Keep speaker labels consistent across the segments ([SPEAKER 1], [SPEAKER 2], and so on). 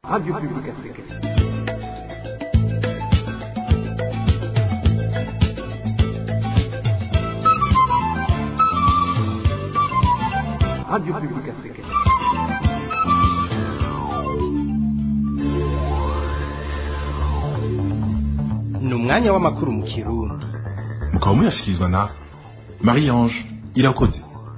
[SPEAKER 1] Radio Publique Africaine. Radio Publique Africaine.
[SPEAKER 2] ni umwanya w'amakuru mu kirundi
[SPEAKER 3] mukaba muyashyikirizwa na marie ange irakoze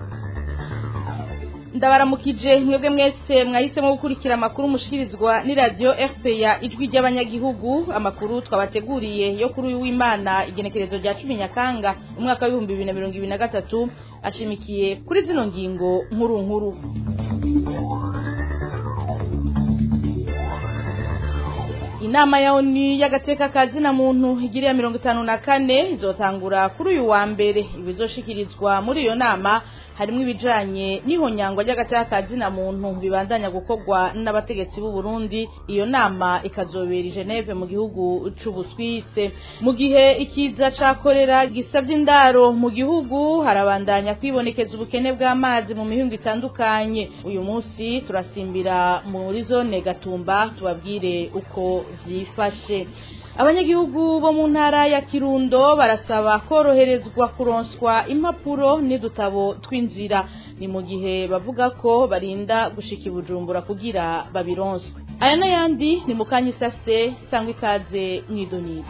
[SPEAKER 4] ndabaramukije mwebwe mwese mwahisemo gukurikira amakuru mushikirizwa n'iradiyo rpa ijwi ry'abanyagihugu amakuru twabateguriye yo kuri uyu w'imana igenekerezo rya cumi nyakanga umwaka w'ibihumbi bibiri na mirongo ibiri na gatatu ashimikiye kuri zino ngingo nkuru nkuru inama ya onu y'agateka ka zina muntu igiriya mirongo itanu na kane izotangura kuri uyu wa mbere ibizoshikirizwa muri iyo nama harimo ibijanye n'ihonyangwa ry'agateka ka zina muntu bibandanya gukorwa n'abategetsi b'u Burundi iyo nama ikazobera i Geneve mu gihugu c'Ubuswise mu gihe ikiza ca korera gisavye indaro mu gihugu harabandanya kwibonekeza ubukene bw'amazi mu mihingo itandukanye uyu munsi turasimbira muri zone Gatumba tubabwire uko vyifashe abanyagihugu bo mu ntara ya kirundo barasaba koroherezwa kuronswa impapuro n'udutabo tw'inzira ni mu gihe bavuga ko barinda gushika i bujumbura kugira babironswe aya n'ayandi ni mu kanya isase sangwa ikaze mw'idonido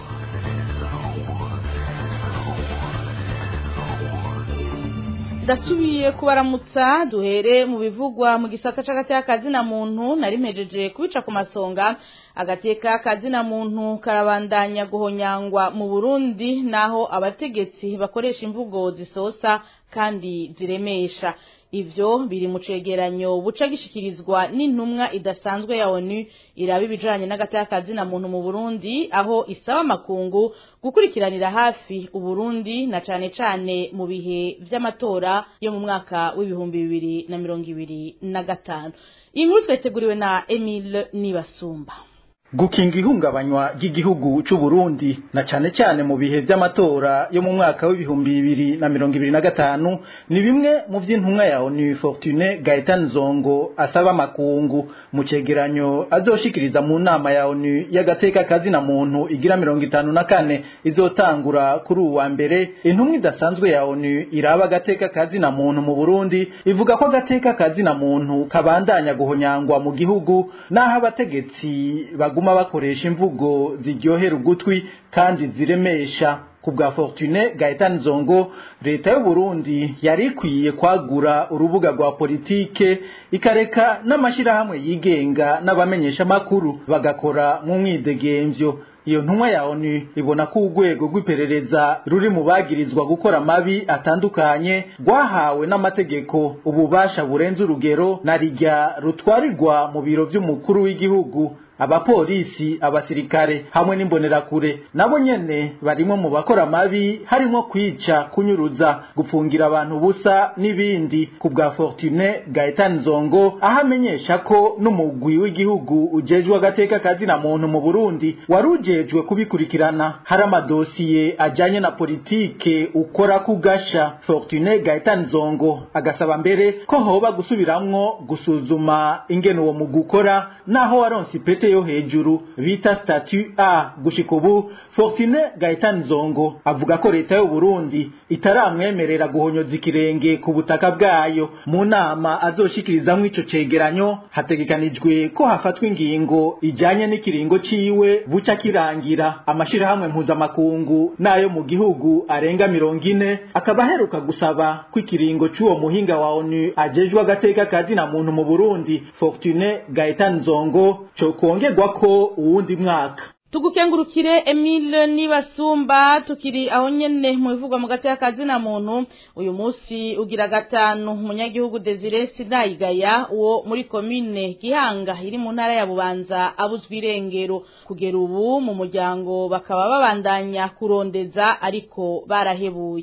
[SPEAKER 4] ndasubiye kubaramutsa duhere mu bivugwa mu gisata c'agateka kazina muntu nari mpejeje kubica ku masonga agateka kazina muntu karabandanya guhonyangwa mu Burundi naho abategetsi bakoresha imvugo zisosa kandi ziremesha ivyo biri mu cegeranyo buca gishikirizwa n'intumwa idasanzwe ya ONU iraba ibijanye n'agateka kazina muntu mu Burundi aho isaba makungu gukurikiranira hafi Uburundi na cane cane mu bihe vy'amatora yo mu mwaka w'ibihumbi bibiri na mirongo ibiri na gatanu iyi nkuru twateguriwe na Emile Nibasumba
[SPEAKER 5] gukinga ihungabanywa ry'igihugu c'u Burundi na cane cane mu bihe vy'amatora yo mu mwaka w'ibihumbi bibiri na mirongo ibiri na gatanu ni bimwe mu vy'intumwa ya ONU Fortune Gaetan Zongo asaba makungu mu cegeranyo azoshikiriza mu nama ya ONU y'agateka kazina muntu igira mirongo itanu na kane izotangura kuri uwa mbere intumwa idasanzwe ya ONU iraba agateka kazina muntu mu Burundi ivuga ko agateka kazina muntu kabandanya guhonyangwa mu gihugu naho abategetsi baguma bakoresha imvugo ziryohera ugutwi kandi ziremesha ku bwa Fortune Gaetan Zongo leta y'u Burundi yari ikwiye kwagura urubuga rwa politike ikareka n'amashirahamwe yigenga n'abamenyesha makuru bagakora mu mwidegemvyo iyo ntumwa ya ONU ibona ko urwego rw'iperereza ruri mu bagirizwa gukora amabi atandukanye rwahawe n'amategeko ububasha burenze urugero na rijya rutwarirwa mu biro vy'umukuru w'igihugu abapolisi abasirikare hamwe n'imbonerakure nabo nyene barimo mu bakora amabi harimo kwica kunyuruza gupfungira abantu busa n'ibindi ku bwa Fortune Gaetan Zongo aho amenyesha ko n'umugwi w'igihugu ujejwe agateka kazina muntu mu Burundi wari ujejwe kubikurikirana hari amadosiye ajanye na politike ukora kugasha Fortune Gaetan Zongo agasaba mbere ko hoba gusubiramwo gusuzuma ingene uwo mugwi ukora naho waronse ipete yo hejuru bita statut A gushika ubu Fortune Gaetan Zongo avuga ko leta y'u Burundi itaramwemerera guhonyoza ikirenge ku butaka bwayo mu nama azoshikirizamwo ico cegeranyo hategekanijwe ko hafatwa ingingo ijanye n'ikiringo ciwe buca kirangira amashirahamwe mpuzamakungu n'ayo mu gihugu arenga mirongo ine akaba aheruka gusaba ko ikiringo c'uwo muhinga wa ONU ajejwe agateka kazina muntu mu Burundi Fortune Gaetan Zongo co kongerwa ko uwundi mwaka
[SPEAKER 4] tugukengurukire Emile Nibasumba tukiri aho nyene mu bivugwa mu gateka kazina muntu uyu munsi ugira gatanu umunyagihugu Desire Sinayigaya uwo muri commune Gihanga iri mu ntara ya Bubanza abuzwa irengero kugera ubu mu muryango bakaba babandanya kurondeza ariko barahebuye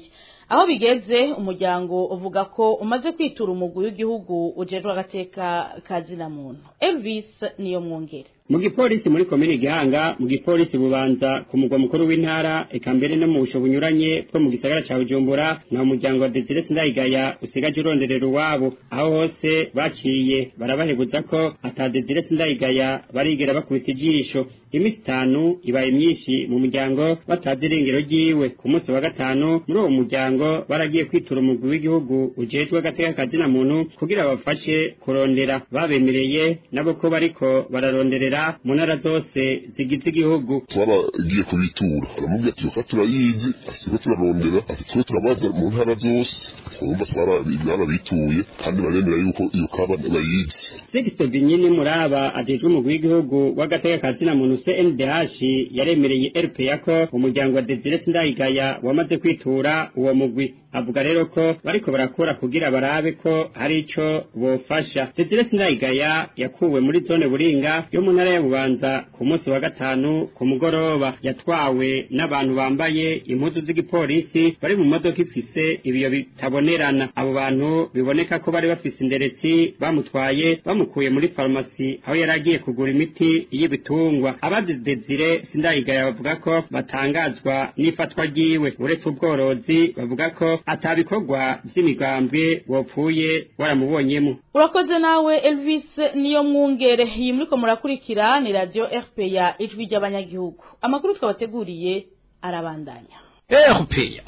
[SPEAKER 4] aho bigeze umuryango uvuga ko umaze kwitura umugwi w'igihugu ujejwe agateka kazina muntu Elvis niyo mwongere
[SPEAKER 6] mu gipolisi muri komini gihanga mu gipolisi bubanza ku mugwa mukuru w'intara eka mbere no mu busho bunyuranye bwo mu gisagara ca bujumbura nta muryango wa desire sindayigaya usigaje uronderera uwabo aho hose baciye barabahebuza ko ata desire sindayigaya barigera bakubita ijisho iminsi itanu ibaye myinshi mu muryango batazi irengero ryiwe ku munsi wa gatanu muri uwo muryango baragiye kwitura umugwi w'igihugu ujejwe agateka kazina muntu kugira bafashe kurondera babemereye nabo ko bariko bararonderera mu ntara zose zigize igihugu
[SPEAKER 7] twaragiye kubitura aramubwira ati reka turayizi asiko turarondera ati twe turabaza mu ntara zose twumva twarabituye kandi baremera yuko iyo kaba bayizi
[SPEAKER 6] Sixto Binyini Muraba ajejwe umugwi w'igihugu w'agateka kazina muntu CNDH yaremereye RPA ko umuryango wa Desire Sindayigaya wamaze kwitura uwo mugwi avuga rero ko bariko barakora kugira barabe ko hari ico bofasha Desire Sindayigaya yakuwe muri zone Buringa yo mu ntara ya Bubanza ku munsi wa gatanu ku mugoroba yatwawe n'abantu bambaye impuzu z'igipolisi bari mu modoka ifise ibiyo bitabonerana abo bantu biboneka ko bari bafise inderetsi bamutwaye bamukuye muri farumasi aho yari agiye kugura imiti y'ibitungwa abazi Desire Sindayigaya bavuga ko batangazwa n'ifatwa ryiwe uretse ubworozi bavuga ko atabikorwa vy'imigambwe wopfuye waramubonyemo
[SPEAKER 4] urakoze nawe Elvis niyo mwungere iyi muriko murakurikira ni radio RPA ijwi ry'abanyagihugu amakuru twabateguriye arabandanya
[SPEAKER 2] RPA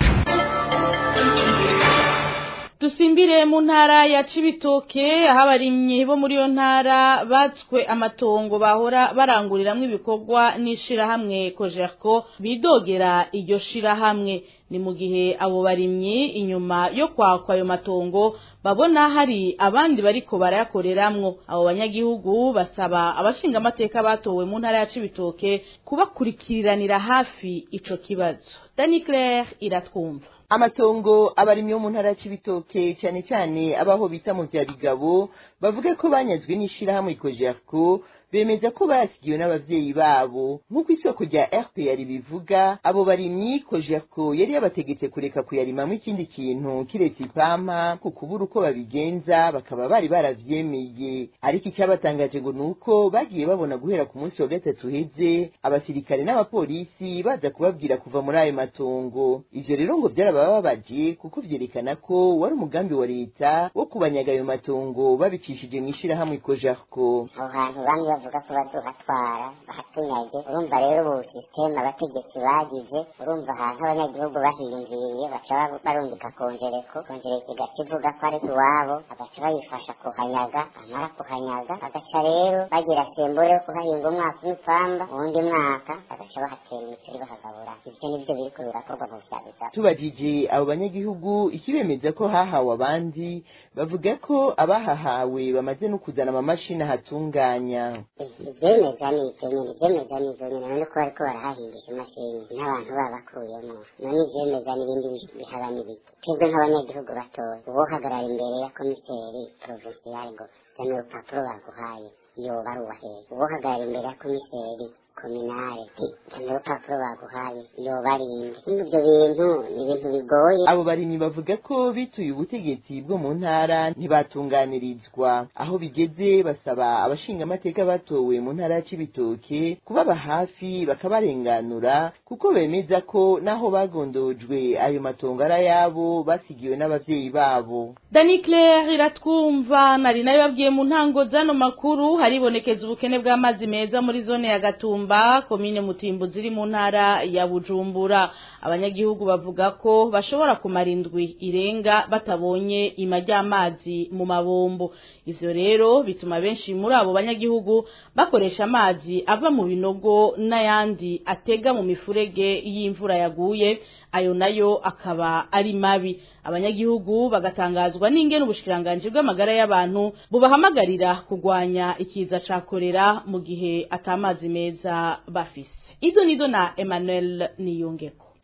[SPEAKER 4] dusimbire mu ntara ya Cibitoke aho abarimyi bo muri iyo ntara batswe amatongo bahora baranguriramwo ibikorwa n'ishirahamwe Cogerco bidogera iryo shirahamwe ni mu gihe abo barimyi inyuma yo kwakwa ayo matongo babona hari abandi bariko barayakoreramwo abo banyagihugu basaba abashinga amateka batowe mu ntara ya Cibitoke kubakurikiranira hafi ico kibazo Dani Claire iratwumva
[SPEAKER 8] amatongo abarimyi bo mu ntara y'ibitoke cyane cyane abaho bita mu bya bigabo bavuga ko banyazwe n'ishirahamwe ikojerko bemeza ko basigiwe n'abavyeyi babo nk'uko isoko rya rpr bivuga abo barimyi kojerko yari yabategetse kureka kuyarimamwo ikindi kintu kiretse ipampa ku kubura uko babigenza bakaba bari baravyemeye ariko icyabatangaje ngo ni uko bagiye babona guhera ku munsi wa gatatu uheze abasirikare n'abapolisi baza kubabwira kuva muri ayo matongo ivyo rero ngo vyarabababaje kuko vyerekana ko wari umugambi wa leta wo kubanyaga ayo matongo babicishije mw'ishirahamwe kojerko
[SPEAKER 9] aho hantu bamwe bavuga ko bazohatwara bahatunyage urumva rero ubu sisiteme abategetsi bagize urumva ahantu abanyagihugu bahiyumviriye baca barungika kongereko kongereko igaca ivuga ko ari iwabo bagaca bayifasha kuhanyaga bamara kuhanyaga bagaca rero bagira sembure yo kuhahinga umwaka umupfamba uwundi mwaka bagaca bahatera imisiri bahagabura ivyo nivyo biriko birakorwa mu vya bigabo
[SPEAKER 8] tubajije abo banyagihugu ikibemeza ko hahawe abandi bavuga ko abahahawe bamaze no kuzana amamashini ahatunganya
[SPEAKER 9] ivyemeza ni ivyo nyene ivyemeza ni ivyo nyene none ko bariko barahahingisha imashini n'abantu babakuyemo none ivyemeza n'ibindi bihaba n'ibiki twebwe nk'abanyagihugu batoya uwohagarara imbere ya komiseri provinsiyari ngo zana urupapuro baguhaye yoba ari uwahehe uwohagarara imbere ya komiseri kominare zana urupapuro baguhaye yoba ari inde ivyo bintu ni ibintu bigoye
[SPEAKER 8] abo barimyi bavuga ko bituye ubutegetsi bwo mu ntara ntibatunganirizwa aho bigeze basaba abashinga amateka batowe mu ntara ya Cibitoke kubaba hafi bakabarenganura kuko bemeza ko naho bagondojwe ayo matongo ari ayabo basigiwe n'abavyeyi babo
[SPEAKER 4] Dani Claire iratwumva nari nayo babwiye mu ntango zano makuru haribonekeza ubukene bw'amazi meza muri zone ya Gatumba komine Mutimbu ziri mu ntara ya Bujumbura abanyagihugu bavuga ko bashobora kumara indwi irenga batabonye ima ry'amazi mu mabombo ivyo rero bituma benshi muri abo banyagihugu bakoresha amazi ava mu binogo n'ayandi atega mu mifurege y'imvura yaguye ayo nayo akaba ari mabi abanyagihugu bagatangazwa n'ingene ubushikiranganje bw'amagara y'abantu bubahamagarira kugwanya ikiza ca kolera mu gihe atamazi meza bafise izo nizo na Emmanuel Niyongeko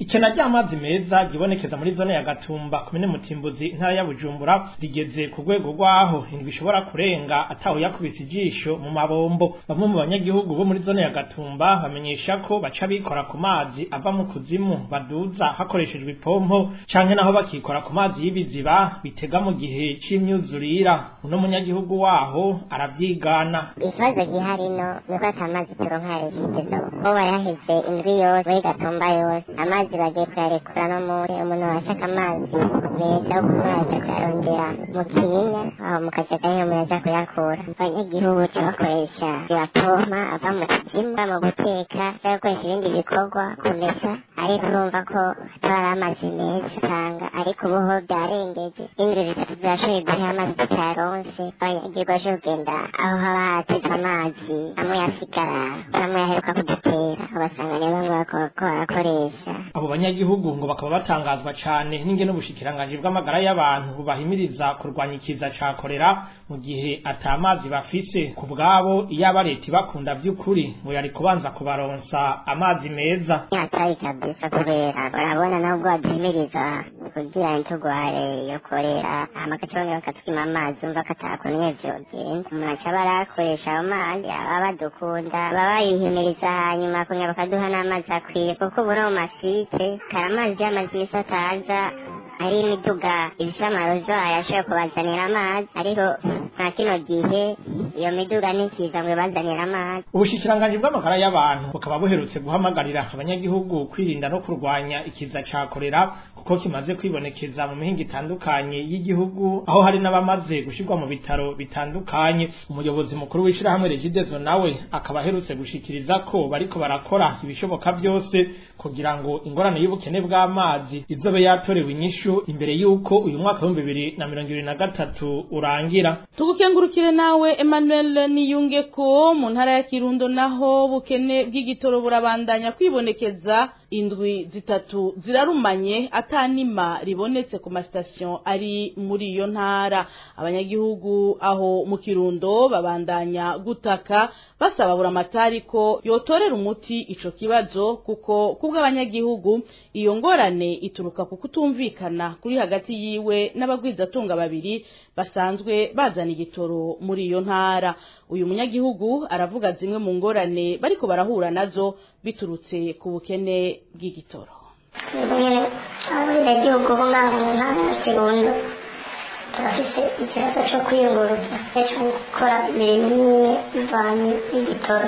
[SPEAKER 2] ikena ry'amazi meza gibonekeza muri zone ya Gatumba komine Mutimbuzi intara ya Bujumbura rigeze ku rwego rwaho indwi ishobora kurenga ataho yakubise ijisho mu mabombo bamwe mu banyagihugu bo muri zone ya Gatumba bamenyesha ko baca bikora ku mazi ava mu kuzimu baduza hakoreshejwe ipompo canke naho bakikora ku mazi y'ibiziba bitega mu gihe c'imyuzurira uno munyagihugu waho aravyigana
[SPEAKER 9] ikibazo gihari no nuko ata mazi turonka yareshijezo bo baraheze indwi yose muri gatumba yose amazi bagiye kuyarekura no muri umuntu washaka amazi meza yo kunywa yaja kuyarondera mu kinyinya aho mu kajaga nyine umuntu aja kuyakura abanyagihugu ca bakoresha ibapompa ava mu kuzimu mu guteka cyangwa gukoresha ibindi bikorwa kumesa ariko urumva ko atari amazi meza usanga ariko ubuho byarengeje indwi zitatu zirashoboye guha amazi tutayaronse abanyagihugu baje kugenda aho haba hateze amazi amwe yasigara amwe yaheruka kudutera ugasanga niyo bamwe bariko barakoresha
[SPEAKER 2] abo banyagihugu ngo bakaba batangazwa cane n'ingene ubushikiranganji bw'amagara y'abantu bubahimiriza kurwanya ikiza ca korera mu gihe ata mazi bafise ku bwabo iyaba leta ibakunda vy'ukuri ngo yari kubanza kubaronsa amazi meza
[SPEAKER 9] hatari kabisa kubera urabona nubwo baduhimiriza kugira ntitugware yo korera amagace bamwe bakatwima amazi umva ko atakunye vyogenda umuntu aca barakoresha ayo mazi baba badukunda baba bayihimiriza hanyuma kunya bakaduha n'amazi akwiye kuko ubu no mu masite kari amazi y'amazi misi ataza hari imiduga ifise amarozo ayashoboye kubazanira amazi ariko nta kino gihe iyo miduga ntikiza ngo ibazanire amazi
[SPEAKER 2] ubushikiranganji bw'amagara y'abantu bukaba buherutse guhamagarira abanyagihugu kwirinda no kurwanya ikiza ca korera kuko kimaze kwibonekeza mu mihinga itandukanye y'igihugu aho hari n'abamaze gushirwa mu bitaro bitandukanye umuyobozi mukuru w'ishirahamwe regidezo nawe akaba aherutse gushikiriza ko bariko barakora ibishoboka byose kugira ngo ingorane y'ubukene bw'amazi izobe yatorewe inyishu imbere y'uko uyu mwaka w'ibihumbi bibiri na mirongo ibiri na gatatu urangira
[SPEAKER 4] tugukengurukire nawe Emmanuel niyunge ko mu ntara ya Kirundo naho bukene bw'igitoro burabandanya kwibonekeza indwi zitatu zirarumanye atanima ribonetse ku masitasiyo ari muri iyo ntara abanyagihugu aho mu kirundo babandanya gutaka basaba buramatari ko yotorera umuti ico kibazo kuko kubw'abanyagihugu iyo ngorane ituruka ku kutumvikana kuri hagati yiwe n'abagwizatunga babiri basanzwe bazana igitoro muri iyo ntara uyu munyagihugu aravuga zimwe mu ngorane bariko barahura nazo biturutse ku bukene bw'igitoro
[SPEAKER 10] nyine abenegihugu bo ngaho mu ntara ya kirundo turafise ikibazo co kwiyunguruza co gukora imirimo imwe bivanye n'igitoro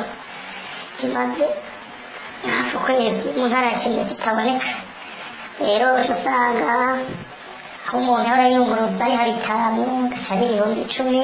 [SPEAKER 10] kimaze hafi ukwezi mu ntara ya kirundo kitaboneka rero usanga aho umuntu ahora yiyunguruza ari hari bitanu ari ibihumbi icumi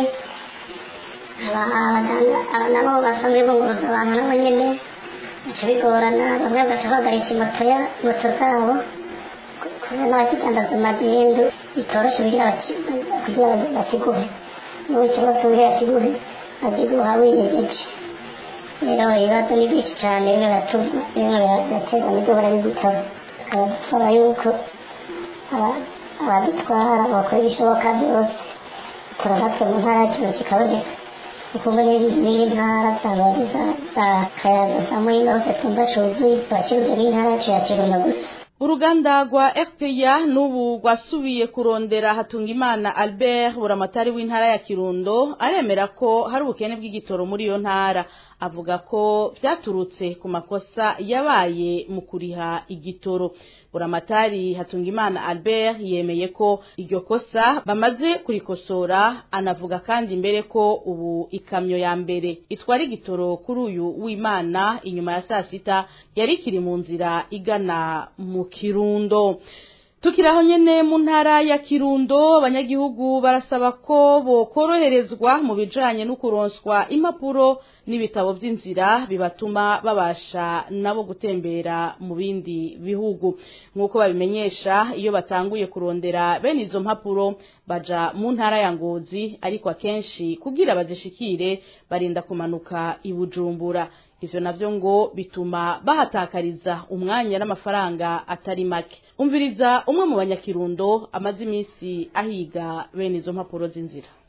[SPEAKER 10] nabo basanzwe bunguruza abantu nabo nyene bica bigorana bamwe bagaca bahagarika moto ya moto zabo kubera n'abakidandaza magendu bitoroshe kugira bakiguhe n'ubu ikibazo kugira bakiguhe bakiguha winyegeje rero ibibazo ni byinshi cyane bimwe biratuma bimwe biraterwa n'ibyo n'igitabo tukaba dusaba yuko abadutwara bakora ibishoboka byose turanatwe mu ntara yacu kikaboneka ukuvuga n'izindi ntara zaba za kayaza za muyinga hose tumva cuzuye abakiruzi n'intara yacu ya kirundo gusa
[SPEAKER 4] uruganda rwa fpr n'ubu rwasubiye kurondera hatungimana albert buramatari w'intara ya kirundo aremera ko hari ubukene bw'igitoro muri iyo ntara avuga ko byaturutse ku makosa yabaye mu kuriha igitoro buramatari hatungimana albert yemeye ko iryo kosa bamaze kurikosora anavuga kandi mbere ko ubu ikamyo ya mbere itwara igitoro kuri uyu w'imana inyuma ya saa sita yari ikiri mu nzira igana mu kirundo tukiraho nyene mu ntara ya kirundo abanyagihugu barasaba ko bokoroherezwa mu bijanye no kuronswa impapuro n'ibitabo vy'inzira bibatuma babasha nabo gutembera mu bindi bihugu nk'uko babimenyesha iyo batanguye kurondera bene izo mpapuro baja mu ntara ya ngozi ariko akenshi kugira bazishikire barinda kumanuka i bujumbura ivyo navyo ngo bituma bahatakariza umwanya n'amafaranga atari make umviriza umwe mu banyakirundo amaze iminsi ahiga bene izo mpapuro z'inzira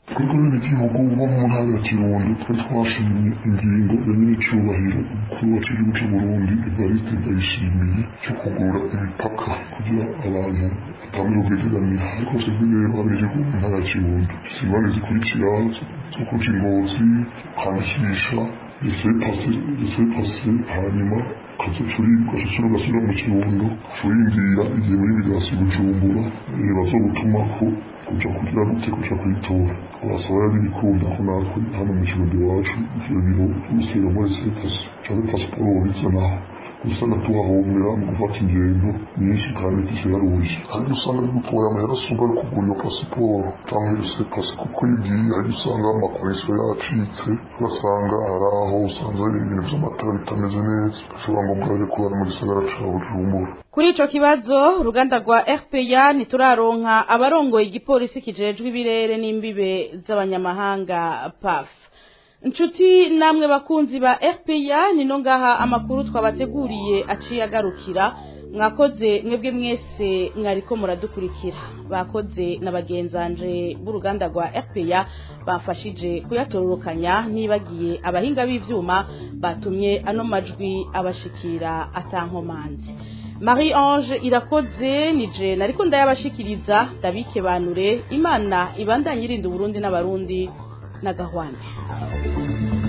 [SPEAKER 7] twebwe benegihugu bo mu ntara ya kirundo twari twashimye ingingo ya nyir'icyubahiro umukuru wacu w'igihugu cy'u burundi evariste ndayishimiye cyo kugura imipaka kugira abantu batangire ubwegeranira ariko twebwe rero abenegihugu mu ntara ya kirundo zingane zikurikira zo kuca ingozi kwandikisha resepase hanyuma kazocurirwa ciciro gasubira mu kirundo curindira igihe muri bigasi bujumbura bazogutumako kuja kugira gute kuja kwitora twasaba yari bikunda ko natwe hano mu kirundo iwacu ivyo biro vy'umusero muri sepasi canke pasiporo bizanaho usanga tuhahombera mu gufata ingendo nyinshi kandi zisheruje hari usanga bigutoye amahera asumba yo kugura iyo pasiporo canke iyo sepasi kuko iyo ugiye hari usanga amakonesiyo yacitse ugasanga hari aho usanze hari ibintu vy'amatara bitameze neza bishobora ngombwa rero kubana mu gisagara ca bujumbura
[SPEAKER 4] kuri ico kibazo uruganda rwa RPA ntituraronka abarongoye igipolisi kijejwe ibirere n'imbibe z'abanyamahanga PAF Nshuti namwe bakunzi ba RPA nino ngaha amakuru twabateguriye aciye agarukira mwakoze mwebwe mwese mwariko muradukurikira bakoze na bagenzanje b'uruganda rwa RPA bafashije kuyatororokanya nibagiye abahinga b'ivyuma batumye ano majwi abashikira atankomanzi Marie Ange irakoze nije nariko ndayabashikiriza ndabike banure imana ibandanye irinda Burundi n'abarundi na gahwane